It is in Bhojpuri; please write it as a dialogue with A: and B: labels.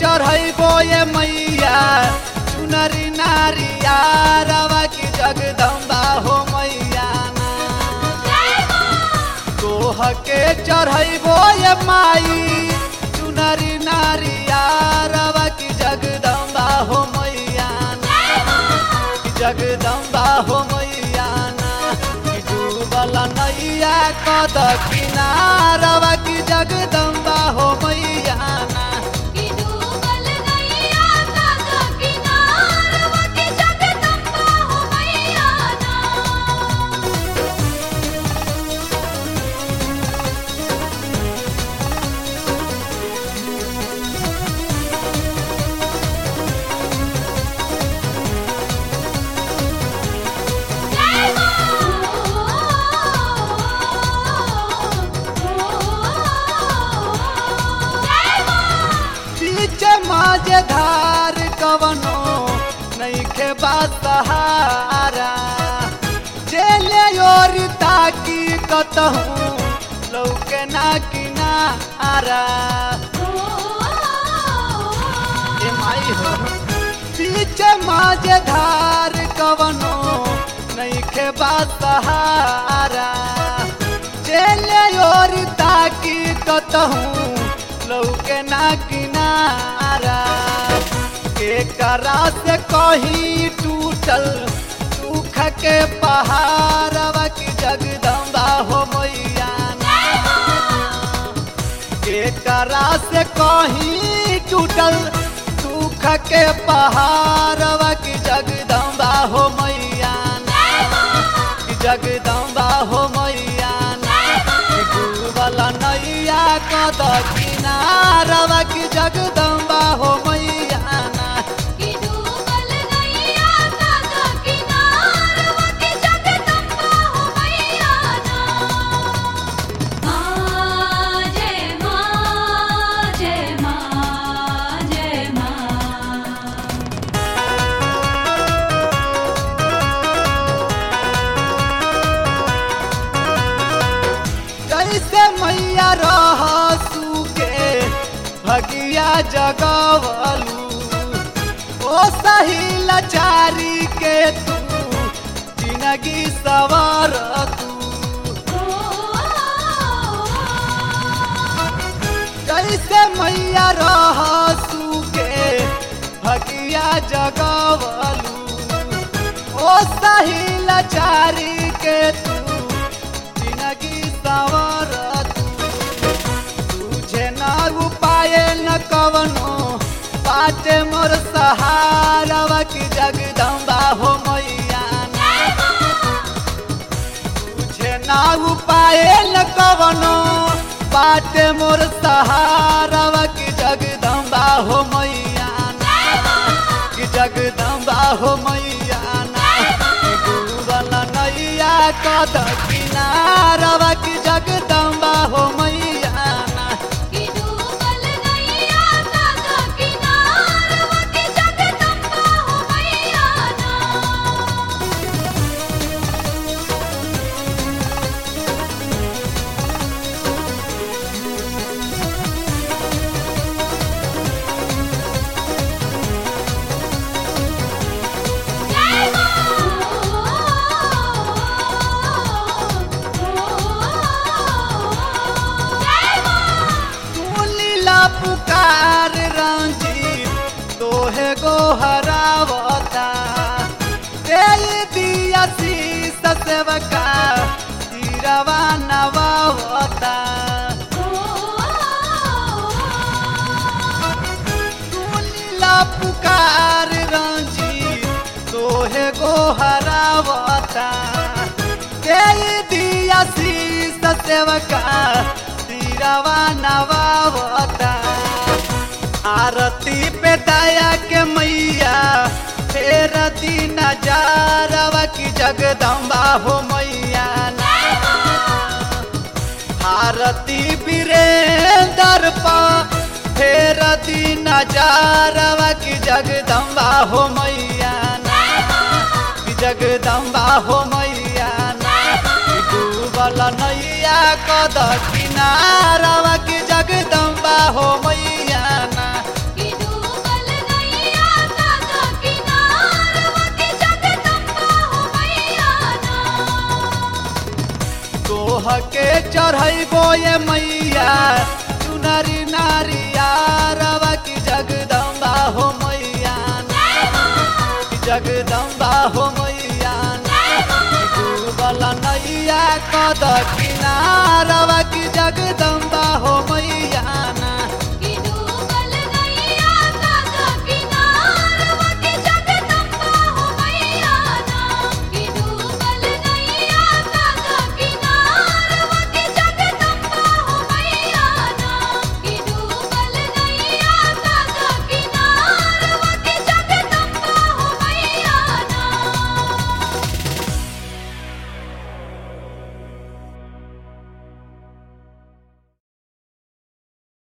A: चढ़ैबो ये मैया चुनरी नारिया रवा की जगदम्बा हो मैया ना तोह के चढ़ैबो ये माई चुनरी नारिया रवा की जगदम्बा हो मैया ना की जगदम्बा हो मैया ना की डूबल नैया कद किनारवा की जगदम्बा हो मैया ना
B: कि डूबल नैया काका किनारवा के जगदम्बा हो मैया ना जय मां जय मां
A: बीच माझे धार कवनो नैखे सहारा चले ओर ताकी कतहूँ लौके ना किनारा ए माई हो बीच माझे धार कवनो नैखे सहारा चले ओर ताकी कतहूँ लौके ना किनारा के करा से कहीं टूटल सुख के पहाड़वा की जगदम्बा हो मैया ना के करा से कहीं टूटल सुख के पहाड़वा की जगदम्बा हो मैया ना की जगदम्बा हो मैया ना की डूबल नैया कद किनारवा की जगदम्बा हो मैया ना
B: कि डूबल नैया काका किनारवा के जगदम्बा हो मैया ना मां जय मां जय मां जय मां
A: कैसे मैया रह सुके भगिया जगवलू ओ सही लाचारी के तू जिंदगी सवार तू कैसे मैया रह सुके भगिया जगवलू ओ सही लाचारी के तू जिंदगी सवार तू तुझे न उपाय न कवनो बाटे मोर सहारवा की जगदम्बा हो मैया ना तुझे न उपाय न कवनो बाटे मोर सहारवा की जगदम्बा हो मैया ना की जगदम्बा हो मैया ना की डूबल नैया कद किनारवा की जगदम्बा हो मैया ना
B: कि डूबल नैया काका किनारवा के जगदम्बा हो मैया ना जय मां जय मां
A: सुनीला पुकार रंजीत तोहे गो हरावता दे दिया शीस सेवका सिरवा नवावता सुनीला पुकार रंजीत तोहे गो हरावता दे दिया शीस सेवका सिरवा नवावता आरती पे दया के मैया फेर दिन नजारवा की जगदम्बा हो मैया ना भारती वीरेंद्र पा फेर दिन नजारवा की जगदम्बा हो मैया ना की जगदम्बा हो मैया ना की डूबल नैया कद किनारवा की जगदम्बा हो मैया ना
B: कि डूबल
A: ये मैया चुनरी नारिया रवा की जगदम्बा हो मैया ना की जगदम्बा हो मैया ना डूबल नैया कद किनारवा